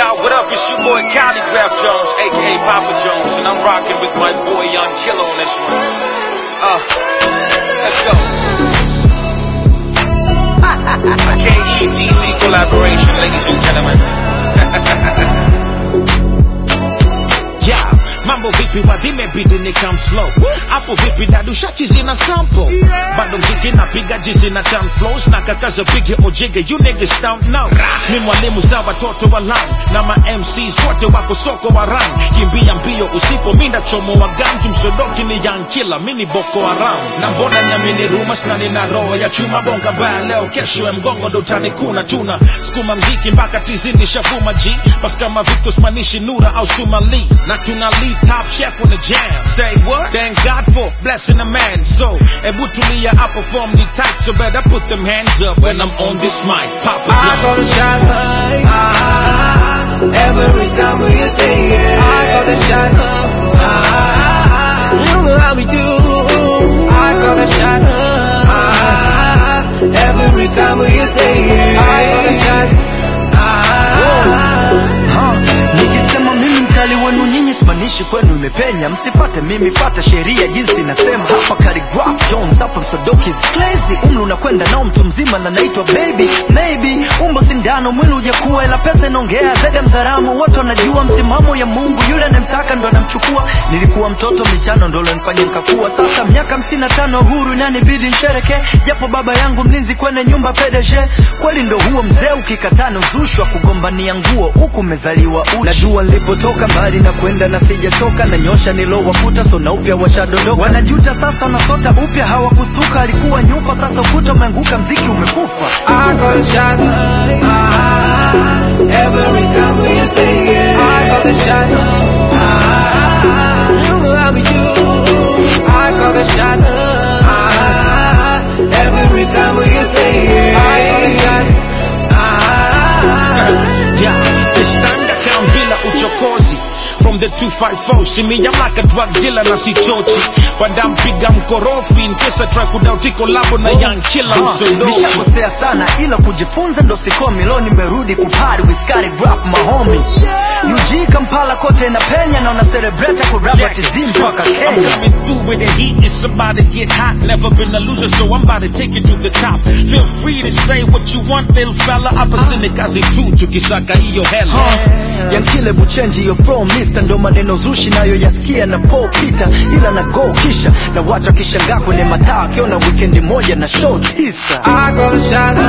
y'all, what up? It's your boy Calligraph Jones, aka Papa Jones, and I'm rocking with my boy Young Killer on this one. Uh, let's go. A KETC collaboration, ladies and gentlemen. Yeah, mambo vipi wadhimebidi ni come slow hapo vipi dadushachi zina sample bado mziki napiga jizi na town flows na kakaza bigi ojige you niggas don't know ni mwalimu za watoto wa lam na ma MCs wote wako soko wa ram kimbia mbio usipo minda chomo wa ganju msodoki ni young killer mini boko haram na mbona nyamini rumors na nina roho ya chuma bonga mbaya leo kesho ya mgongo ndo utanikuna tuna sukuma mziki mpaka tizini shafuma g bas kama Victor Spanishi Nura au Sumali na tuna lead top chef on the jam say what thank God for blessing a man so ebu tulia I perform the tight so better put them hands up when I'm on this mic Papa I John. call the shot. Ah, every time we stay here. I call the shot. Ah, you know how we do. I call the shot. Ah, every time we stay here. I call the shot. Ha, nikisema mimi mkali wenu nyinyi simanishi kwenu imepenya msifate mimi fata sheria jinsi nasema hapa Khaligraph Jones hapa msodoki is crazy umri unakwenda nao mtu mzima na naitwa baby maybe umbo sindano mwili ujakuwa ila pesa inaongea zaidi ya mzaramo wote wanajua msimamo ya mungu yule anemtaka ndo anamchukua nilikuwa mtoto michano ndo lonifanya nikakuwa sasa miaka hamsini na tano huru inanibidi nshereke japo baba yangu mlinzi kwenye nyumba PDG kweli ndo huo mzee ukikatana uzushwa kugombania nguo huku umezaliwa uchi najua nilipotoka mbali na kwenda na sijachoka na nyosha nilowakuta so na upya washadondoka wanajuta sasa wanasota upya hawakustuka alikuwa nyufa sasa ukuta umeanguka mziki umekufa I call the shot. Ah, every time we stay here. I call the shot. Ah, you know how we do. I call the shot. Ah, every time we stay here. I call the shot. Ah. Yeah, Kistanga kam bila uchokozi From the 254, see me, I'm like a drug dealer na sichochi Panda mpiga mkorofi, in case I try kudauti kolabo na young killer Ha, msolochi nishakosea sana ila kujifunza ndo sikomi leo nimerudi kupari with Khaligraph mahomi UG Kampala kote na penya na una celebrate kurapa tizi mpaka I'm Kenya coming through with the heat, it's about to get hot. Never been a loser, so I'm about to take you to the top. Feel free to say what you want, little fella. Hapa sini kazi tu, tukisaka hiyo hela. yankile buchenji hiyo from Mr. ndo maneno zushi nayo yasikia na Paul Peter ila na go kisha na watu wakishangaa kwenye mataa akiona wikendi moja na show tisa I call the shot.